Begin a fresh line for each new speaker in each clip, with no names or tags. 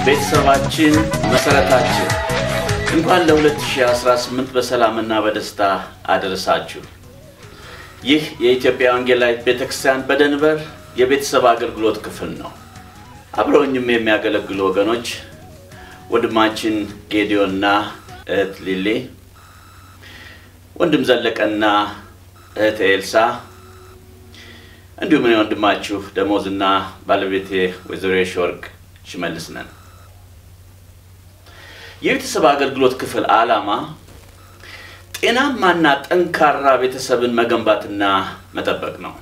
ቤተሰባችን መሰረታችን እንኳን ለ2018 በሰላምና በደስታ አደረሳችሁ። ይህ የኢትዮጵያ ወንጌላዊት ቤተክርስቲያን በደንቨር የቤተሰብ አገልግሎት ክፍል ነው። አብረውኝም የሚያገለግሉ ወገኖች ወንድማችን ጌዲዮንና እህት ሊሊ፣ ወንድም ዘለቀና እህት ኤልሳ እንዲሁም እኔ ወንድማችሁ ደሞዝና ባለቤቴ ወይዘሮ የሺወርቅ ሽመልስ ነን። የቤተሰብ አገልግሎት ክፍል ዓላማ ጤናማና ጠንካራ ቤተሰብን መገንባትና መጠበቅ ነው።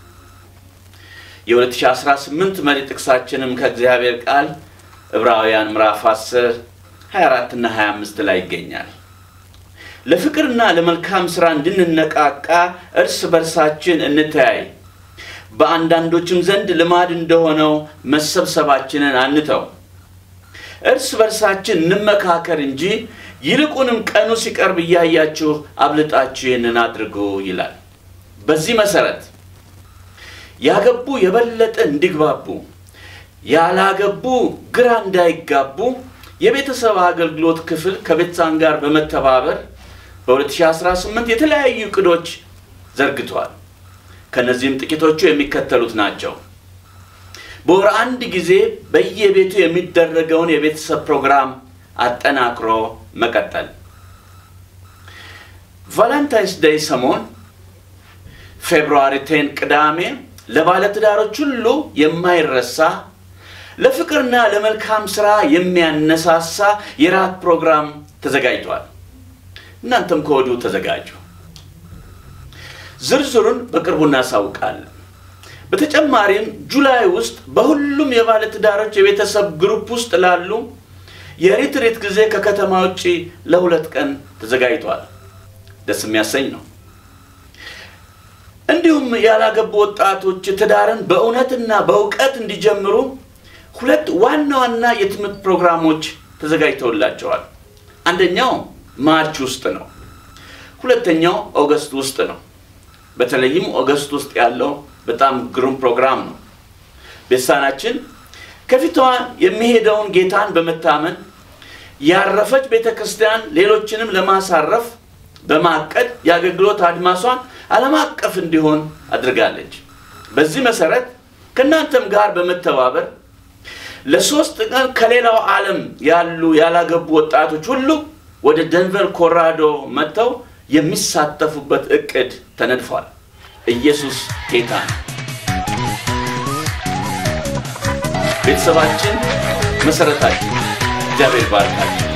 የ2018 መሪ ጥቅሳችንም ከእግዚአብሔር ቃል ዕብራውያን ምዕራፍ 10 24 እና 25 ላይ ይገኛል። ለፍቅርና ለመልካም ሥራ እንድንነቃቃ እርስ በርሳችን እንተያይ፣ በአንዳንዶችም ዘንድ ልማድ እንደሆነው መሰብሰባችንን አንተው፣ እርስ በርሳችን እንመካከር እንጂ ይልቁንም ቀኑ ሲቀርብ እያያችሁ አብልጣችሁ ይህንን አድርጉ ይላል። በዚህ መሰረት ያገቡ የበለጠ እንዲግባቡ፣ ያላገቡ ግራ እንዳይጋቡ የቤተሰብ አገልግሎት ክፍል ከቤተሳን ጋር በመተባበር በ2018 የተለያዩ እቅዶች ዘርግቷል። ከነዚህም ጥቂቶቹ የሚከተሉት ናቸው። በወር አንድ ጊዜ በየቤቱ የሚደረገውን የቤተሰብ ፕሮግራም አጠናክሮ መቀጠል። ቫለንታይንስ ዴይ ሰሞን ፌብሩዋሪ ቴን ቅዳሜ ለባለትዳሮች ሁሉ የማይረሳ ለፍቅርና ለመልካም ስራ የሚያነሳሳ የራት ፕሮግራም ተዘጋጅቷል። እናንተም ከወዲሁ ተዘጋጁ። ዝርዝሩን በቅርቡ እናሳውቃለን። በተጨማሪም ጁላይ ውስጥ በሁሉም የባለትዳሮች የቤተሰብ ግሩፕ ውስጥ ላሉ የሪትሪት ጊዜ ከከተማ ውጭ ለሁለት ቀን ተዘጋጅቷል። ደስ የሚያሰኝ ነው። እንዲሁም ያላገቡ ወጣቶች ትዳርን በእውነትና በእውቀት እንዲጀምሩ ሁለት ዋና ዋና የትምህርት ፕሮግራሞች ተዘጋጅተውላቸዋል። አንደኛው ማርች ውስጥ ነው። ሁለተኛው ኦገስት ውስጥ ነው። በተለይም ኦገስት ውስጥ ያለው በጣም ግሩም ፕሮግራም ነው። ቤተሳናችን ከፊቷ የሚሄደውን ጌታን በመታመን ያረፈች ቤተ ክርስቲያን ሌሎችንም ለማሳረፍ በማቀድ የአገልግሎት አድማሷን ዓለም አቀፍ እንዲሆን አድርጋለች። በዚህ መሰረት ከእናንተም ጋር በመተባበር ለሶስት ቀን ከሌላው ዓለም ያሉ ያላገቡ ወጣቶች ሁሉ ወደ ደንቨር ኮሎራዶ መጥተው የሚሳተፉበት እቅድ ተነድፏል። ኢየሱስ ጌታ ነው። ቤተሰባችን መሰረታችን። እግዚአብሔር ባርካችሁ።